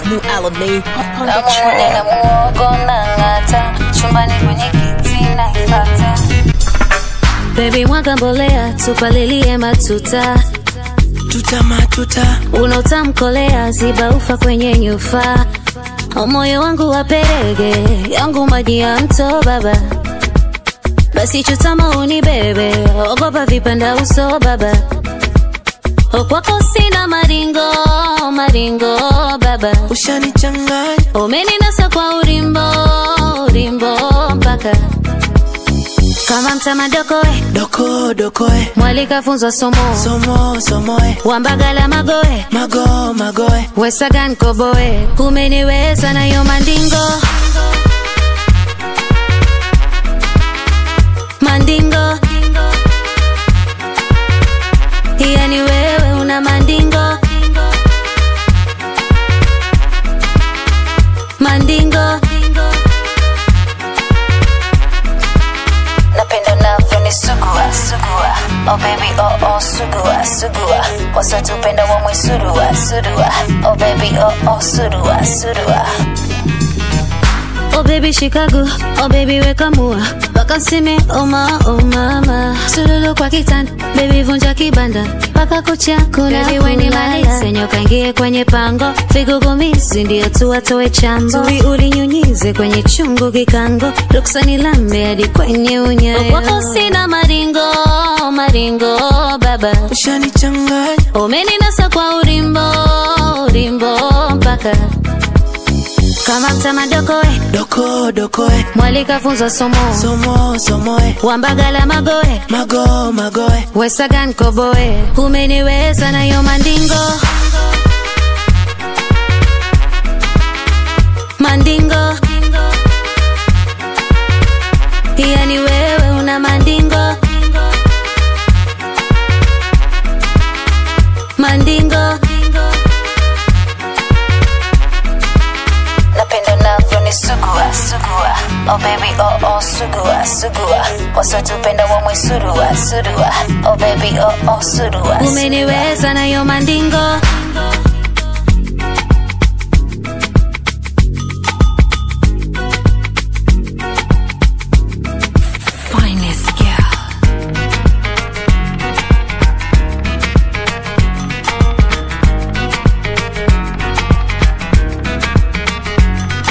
New Alamein, pop on the Namuone na track. muogo na ng'ata, chumbani kwenye kiti naifata. Baby mwaga mbolea, tupalilie matuta, Tuta matuta, unaotamkolea ziba ufa kwenye nyufa. Moyo wangu waperege, yangu maji ya mto baba. Basi chutama unibebe, ogopa vipanda uso baba. Kwako sina maringo, maringo baba. ushanichanganya Umeninasa kwa urimbo, urimbo mpaka kama mtamadokoe doko dokoe, mwalika funzwa somo somo somoe, wambagala magoe mago magoe, wesagan koboe umeniweza nayo mandingo mandingo yani wewe una mandingo mandingo napenda navyoni sugua sugua oh baby oh oh sugua sugua wasatupenda wamwe surua surua oh baby oh oh surua surua Oh baby Chicago, oh baby weka mua Wakaseme oh ma oh mama Sululu kwa kitanda, baby vunja kibanda Paka kucha kuna baby weni malise Nyoka ingie kwenye pango Vigugumizi ndio tu watoe chambo Tui ulinyunyize kwenye chungu kikango Ruksani lambe hadi kwenye unyayo Wako sina maringo, maringo baba ushanichanganya Umeninasa kwa urimbo, urimbo mpaka kama mtamadokoe doko dokoe, mwalika funzwa somo somo somoe, wambagala magoe mago magoe, wesagan koboe umeniweza nayo mandingo mandingo yani wewe una mandingo mandingo napenda navyoni sugua sugua oh baby oh oh sugua sugua wasatupenda wamwe surua surua oh baby oh oh surua umeniweza nayo mandingo